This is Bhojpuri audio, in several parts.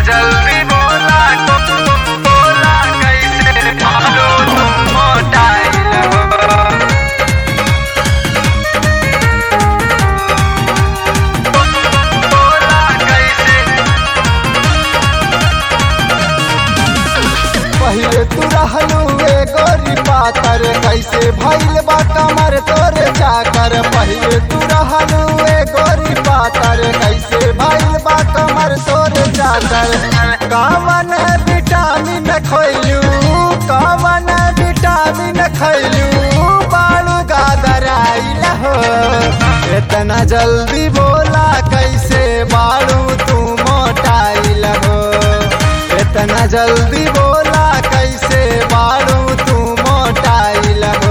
जल्दी बोला बोला कैसे मारो तुम मोटाइल हो बोला कैसे पहिले तू रहलू एगो पातर कैसे भइल बा कमर तोरे जाकर पहिले तू रहलू एगो पातर कैसे भइल बा कमर तोरे जाकर कवन विटामिन खैलू कवन विटामिन खैलू बालू गादर आइल हो इतना जल्दी बोला कैसे बालू तू मोटाइल हो इतना जल्दी बोला कैसे बारू तू मोटाइल हो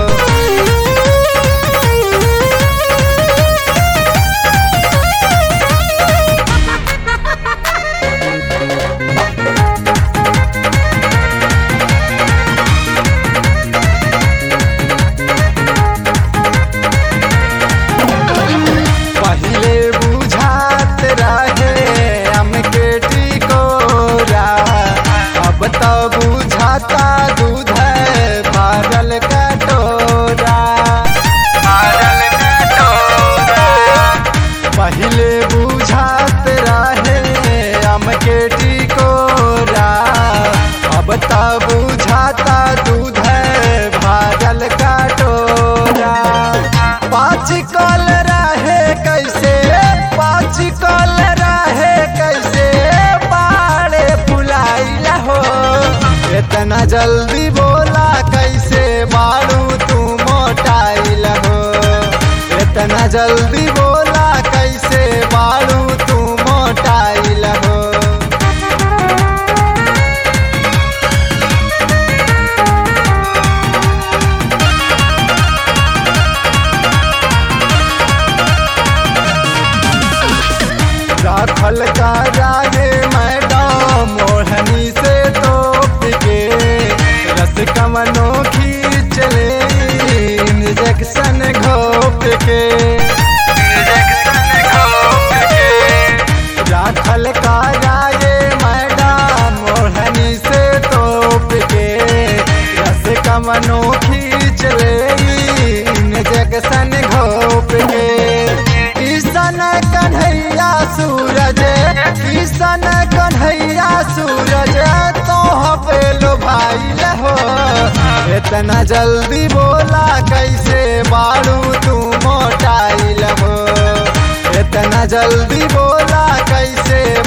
पहले बुझात रहे हमके टिकोरा अब तो बुझाता दूध है भरल कटोरा पागल कटोरा पहले बुझात रहे हमके टिकोरा अब तो बुझाता दूध है भरल कटोरा पाँच कल रहे कैसे पाँच कल रहे कैसे बाड़े फुलाइल हो इतना जल्दी बोला कैसे बाड़ू तू मोटाइल हो इतना जल्दी बोला कैसे बाड़ू तू मोटाइल हो राखल का रागे मैडम मोहनी से तोप के रस कमनो खींच ले इंजेक्शन घोप के इंजेक्शन घोप के राखल का रागे मैडम मोहनी से तोप के रस कमनो खींच ले इंजेक्शन घोप के किशन कन्हैया सूरज किशन कन्हैया सूरज तो पेलो भाई हो इतना जल्दी बोला कैसे बाड़ू तू मोटाइल हो इतना जल्दी बोला कैसे